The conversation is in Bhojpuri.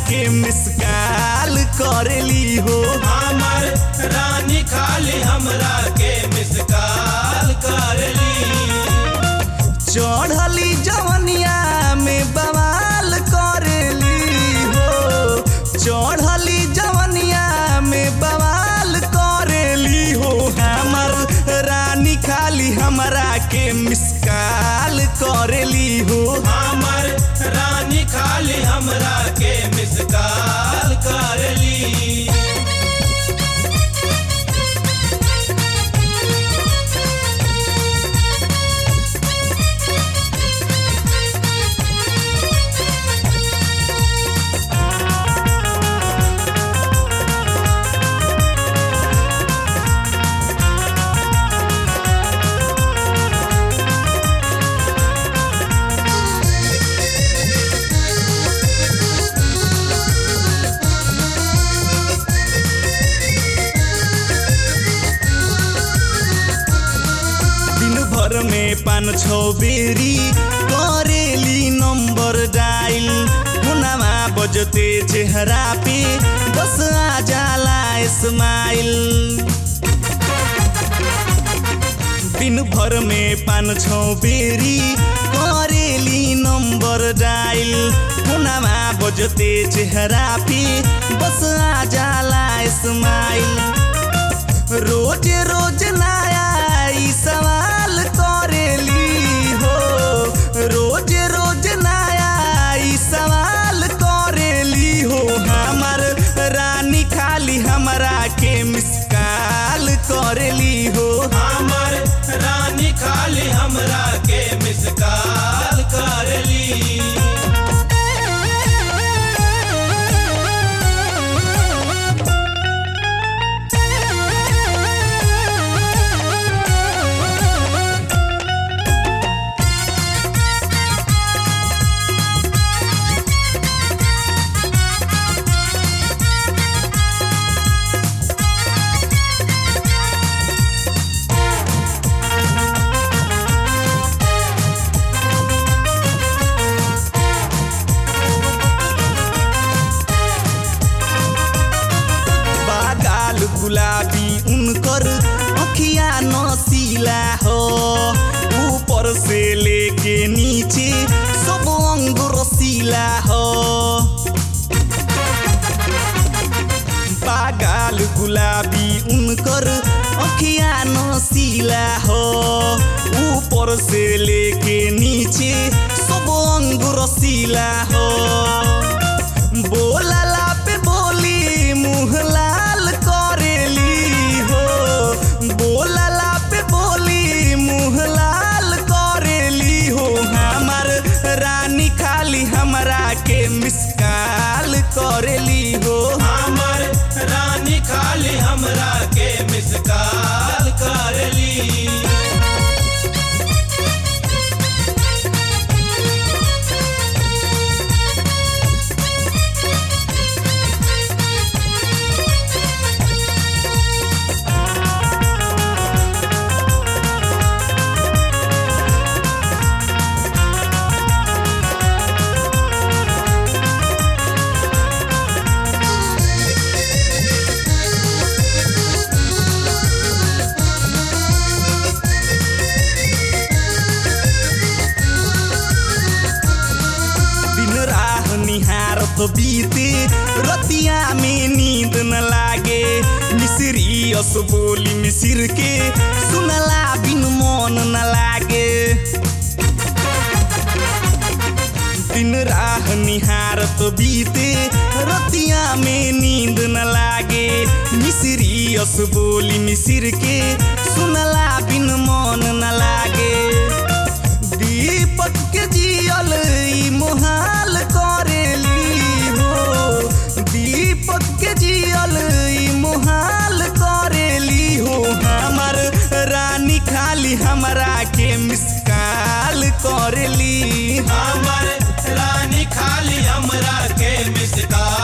के मिसकाल करेली हो हमर रानी खाली हमरा के मिसकाल करली चढ़ली जवनिया में बवाल करेली हो चढ़ली जवनिया में बवाल करेली हो हमर रानी खाली हमरा के मिसकाल करेली हो हमर रानी खाली हमरा के मिसकाल करली दिन भर में पान छौ बेरी करेली नंबर डायल हुनामा बजते चेहरा पे बस आ जाला स्माइल दिन भर में पान छौ बेरी करेली नंबर डायल हुनामा बजते चेहरा पे बस आ जाला स्माइल रोज रोज नया ई सवाल करेली हो रोज रोज नया ई सवाल करेली हो हमर रानी खाली हमरा के मिसकाल करेली हो हमर रानी खाली हमरा के मिसकाल करली बागाल गुलाबी उनकर अखिया नसीला हो ऊपर से लेके नीचे सब अंग रसीला हो बागाल गुलाबी उनकर अखिया नसीला हो ऊपर से लेके नीचे सब अंग रसीला हो बोलला पे बोली मुँह लाल करेली हो बोलला पे बोली मुँह लाल करेली हो हमर रानी खाली हमरा के मिसकाल करेली हो हमर रानी खाली हमरा के मिसकाल करली दिन राह निहारत बीते रतिया में नींद न लागे मिसरी अस बोली मिसिर के सुनला बिन मन न लागे दिन राह निहारत बीते रतिया में नींद न लागे मिसरी अस बोली मिसिर के सुनला बिन मन न लागे दीपक के जियल ई मोहाल करेली हो दीपक के जियल ई मोहाल करेली हो हमर रानी खाली हमरा के मिसकाल करेली हमर रानी खाली हमरा के मिसकाल